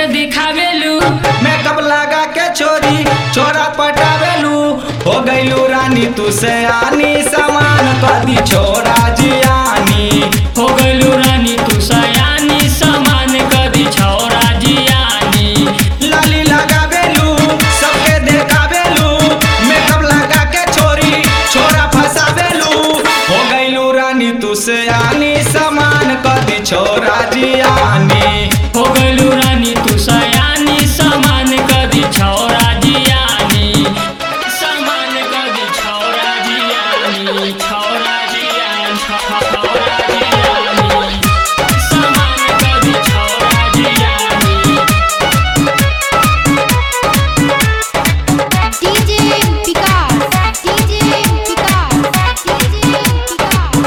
दिखावेलू makeup लगा के छोरी छोरा पटावेलू हो गईलू रानी तू से आनी समान कदी छोरा जियानी हो गइलू रानी तू सयानी समान कदी छौरा जियानी लाली लगावेलू सबके देखावेलू मेकअप लगा के छोरी छोरा फसावेलू हो गईलू रानी तू से आनी समान कदी छोरा जियानी हो गइलू रानी तू सयानी समान कदी छौरा जियानी समान कदी छौरा जियानी छौरा जियानी छौरा जियानी समान कदी छौरा Jiyani DJ Vikas, DJ Vikas, DJ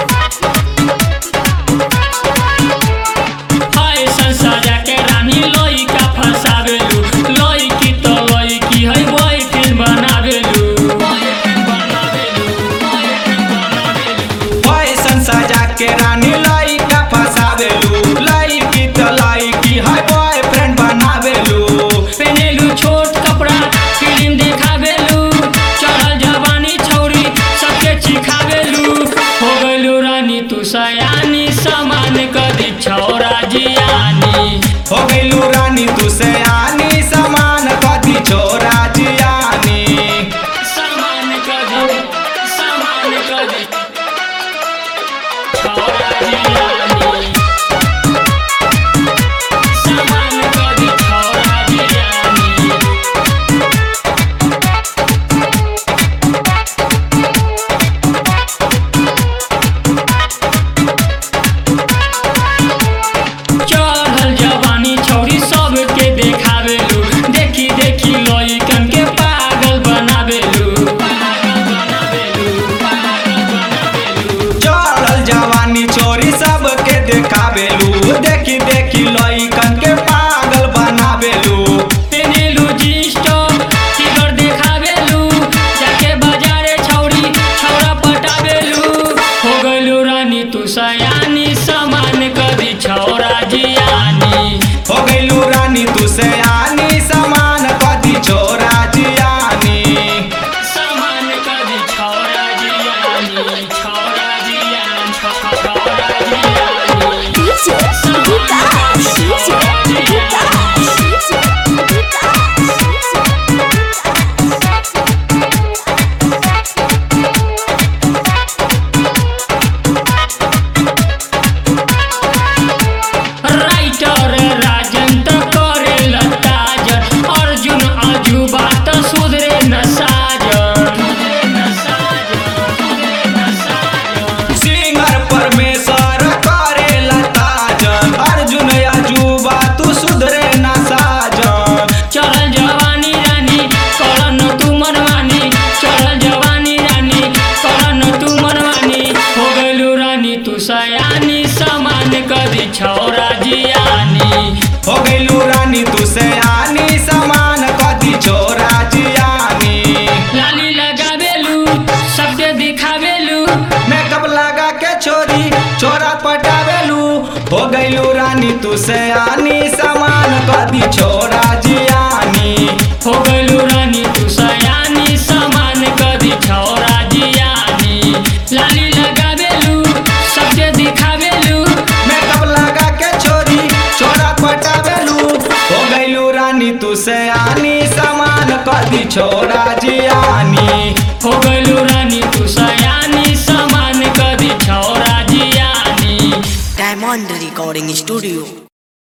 हाय संसारा के रानी लोई का फसावेलू लोई की तो लोई की है बॉयफ्रेंड बनावेलू बॉयफ्रेंड बनावेलू बॉयफ्रेंड बनावेलू फैशन सजा के रानी लाई का फसावेलू लाई की तो लाई की है बॉयफ्रेंड बनावेलू पहनेलू छोट कपड़ा फिल्म देखावेलू चढ़ल जवानी छौरी सबके चिखावेलू हो गइलू रानी तू सयानी समान कदी छौरा जियानी हो गईलू रानी तू से आनी समान कदी छोरा जियानी समान कदी समान कदी छौरा जियानी समान कदी छौरा जियानी चढ़ल जवानी छौरी सबके देखावेलू देखी देखी लइकन के पागल बनावेलू पागल बनावेलू पागल बनावेलू चढ़ल जवानी छोरी सबके देखावेलू देखी देखी लइकन के पागल बनावेलू पेनेलू जिस्टो फिगर देखावेलू जाके बाजारे छौरी छौरा पटावेलू हो गइलू रानी तू सयानी समान कदी छौरा जियानी हो गईलू रानी तू से आनी समान कदी छोरा जियानी समान कदी छौरा जियानी छौरा जियानी छौरा जियानी Vikas, DJ Vikas, DJ writer Rajan त करे लताजन अर्जुन अजुबा त सुधरे न साजन सिंगर परमेश्वर करे लताजन अर्जुन अजूबा तू सुधरे ना साजन चढ़ल जवानी रानी करन तू मनमानी चढ़ल जवानी रानी करन तू मनमानी हो गइलू रानी तू सयानी समान कदी छौरा जियानी हो गईलू रानी तू से आनी समान कदी छोरा जियानी लाली लगावेलू सबके दिखावेलू मेकअप लगा के छोरी छोरा पटावेलू हो गईलू रानी तू से आनी समान कदी छोरा जियानी हो गइलू रानी तू सयानी समान कदी छौरा जियानी लाली लगावेलू सबके दिखावेलू मेकअप लगा के छोरी छोरा पटावेलू हो गईलू रानी तू से आनी समान कदी छोरा जियानी हो गइलू रानी तू सयानी समान कदी छौरा जियानी Diamond Recording Studio.